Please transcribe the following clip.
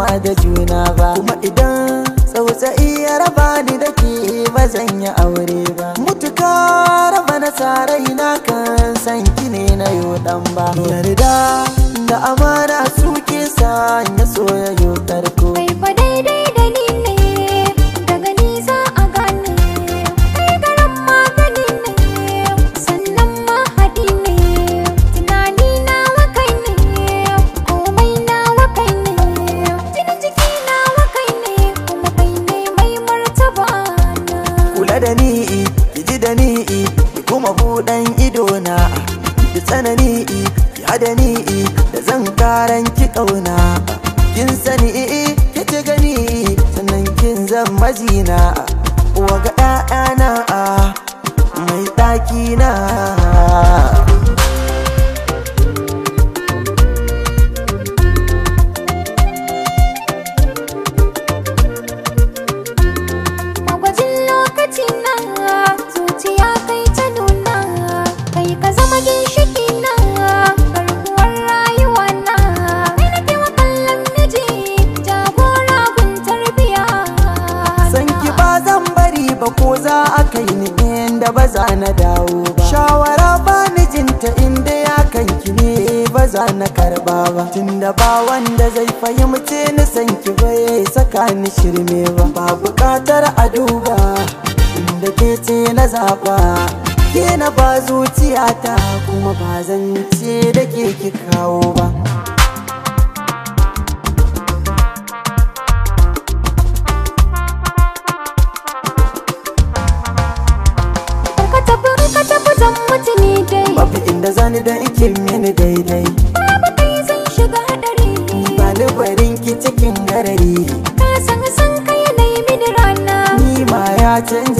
da juna ba kuma idan tsautsayi ya raba ni da ke ba zan yi aure ba mutuka raba na sarai na kan san ki ne na yo dan ba yarda da amana suke sa ya soyayyo tarko Kai fa daidai da ni ne daga ni za a gane kai garan magani ne sannan mahadi ne tunani nawa kai ne komai nawa kai ne jinin jiki nawa kai ne kuma kai ne mai martaba na kula da ni ki ji da ni ki kuma buɗan ido na ki tsanani ki hada ni da zan karan ki kauna kin sani ki ci gani sannan kin zan majina waga ɗa'ana mai ɗaki na Magwajin lokaci na zuciya kai ta nuna kai ka zama ginshiki na garkuwar rayuwa na kai na kewa kallon miji jagora gun tarbiya san ki ba zan bari ba ko za a kai ni inda ba za na dawo ba shawara ba mijinta inda ya kanki ne ba za na karba ba tunda ba wanda zai fahimce ni san ki bai saka ni shirme ba ba bukatar a duba inda ke ce na zaba ke na ba zuciyata kuma ba zan ce da ke ki kawo ba ka tafi ka tafi zan mutu ni dai babu inda zani da ike mini daidai babu kai zan shiga hadari ba ni barin ki cikin garari ka san san kai na yi mini rana ni ma ya canja